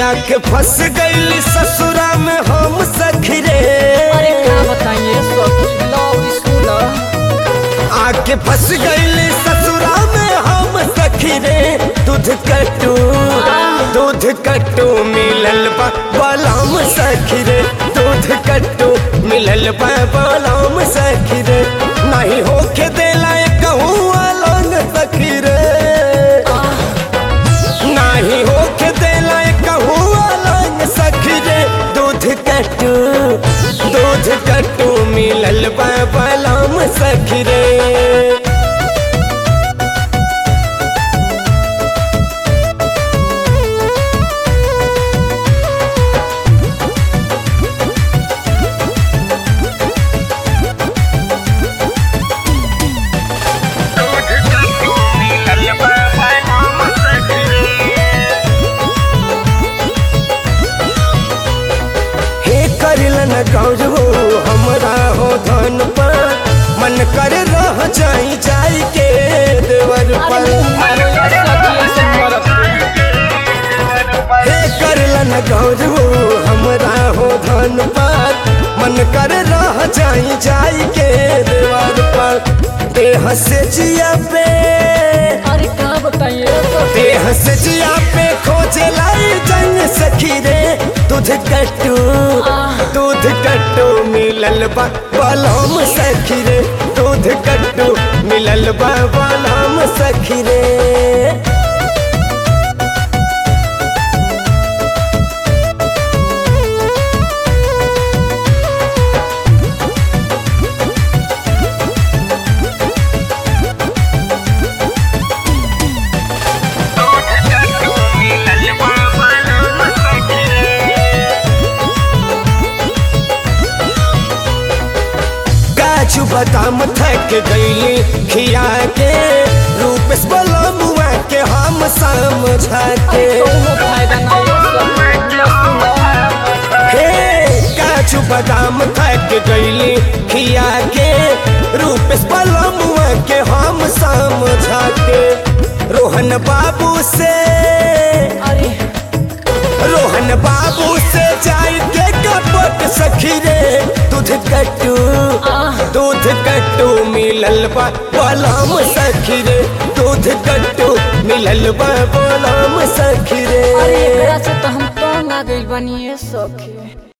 आके फंस गई ससुरा में हम सखी रे अरे का बताइए सखी लव स्कूल आके फंस गई ससुरा में हम सखी रे दूध कटू दूध कटू मिलल बा बलाम सखी रे दूध कटू मिलल बा बलाम सखी रे नहीं होके देला कहूँ वालन सखी रे नाही होके देला कहूँ वालन सखी रे दूध कटू दूध कटू मिलल बा बलाम सखी रे हे करिलन गौर हो हमरा हो धन पर मन कर रह जाई जाई के देवर पर हे करलन गौर हो हमरा हो धन पर मन कर रह जाई जाई के देवर पर देह से जिया पे अरे का बताइए सखी देह से जिया पे खोजे लाई जंग सखी रे दूध कट्टू दूध कट्टू मिलल बा बलम सखी रे दूध कट्टू मिलल बा बलम सखी रे काजू बादाम थक गईली खिया के रूप से बलमुआ के हम समझा के कोनो फायदा नहीं सखी हे काजू बादाम थक गईली खिया के रूप से बलमुआ के हम समझा के रोहन बाबू से अरे रोहन बाबू से जाई के कपट सखी रे दूध कट्टू दूध कट्टू मिलल बा बलम सखी रे दूध कट्टू मिलल बा बलम सखी रे अरे एकरा से तो हम तंग आ गइल बानी सखी